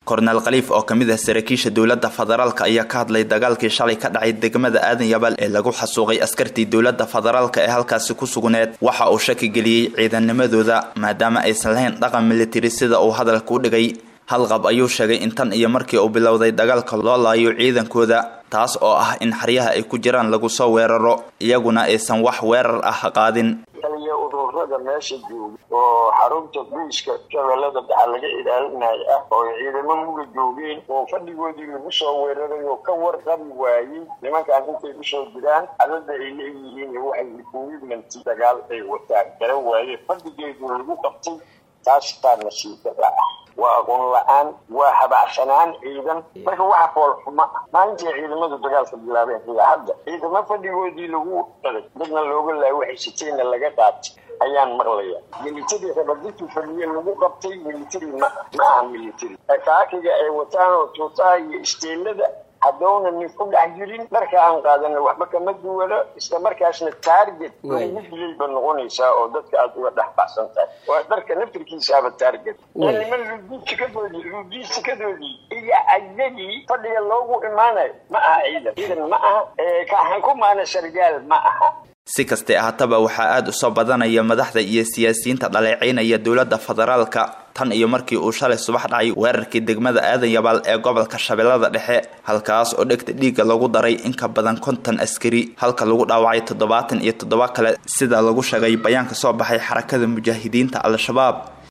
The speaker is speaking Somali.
korneel khaliif oo kamid ah saraakiisha dowladda federaalk ayaa ka hadlay dagaalkii shalay ka dhacay degmada aadan yabal ee lagu xasuuqay askartii dowladda federaalk ee halkaasi ku sugneed waxa uu shaki geliyey ciidanimadooda maadaama aysan lahayn dhaqan militari sida uu hadalka u dhigay halqab ayuu sheegay in tan iyo markii uu bilowday dagaalka loo laayo ciidankooda taas oo ah in xeryaha ay ku jiraan lagu soo weeraro iyaguna aysan wax weerar ah qaadin taliya ururada meesha jooga oo xarunta buiska shabeellada dhexa laga ilaalinayo ah oo ciidamo muga joogeen oo fadhigoodii lagu soo weeraray oo ka warqabi waayey nimankaan intay usoo jiraan cadada ay leeyihiin waxay equipment dagaal ay wataan gara waaye fadhigeedu lagu qabtay taas taa nasiibada ah waa aqoon la-aan waa habacsanaan ciidan marka waxa foolxuma maalintii ciidamadu dagaalka bilaabeen ilaa hadda ciidamo fadhigoodii lagu dhaday dadna looga laay waxay siteenna laga qaatay ayaan maqlaya military rabaditu fadhiye lagu qabtay military ma ma aha military kaakiga ay wataan oo tuutaha iyo isteelada haddowna nin ku dhex jirin dharka aan qaadana waxba kama duwano isla markaasna target ugu dilayba noqonaysaa oo dadka aada uga dhex baxsan tahay waa dharka naftirkiisaaba target niman ludiisikadoodii ludiisikadoodii iyo ayagii fadhiga loogu imaanayo ma aha ciidan ciidan ma aha kaaxan ku maana sargaal ma aha si kastay ahaataba waxaa aada u soo badanaya madaxda iyo siyaasiyiinta dhaleecaynaya dowladda federaalka tan iyo markii uu shalay subax dhacay weerarkii degmada aadan yabaal ee gobolka shabeellada dhexe halkaas oo dhegta dhiigga lagu daray in ka badan konton askari halka lagu dhaawacay toddobaatan iyo toddoba kale sida lagu sheegay bayaan ka soo baxay xarakada mujaahidiinta al-shabaab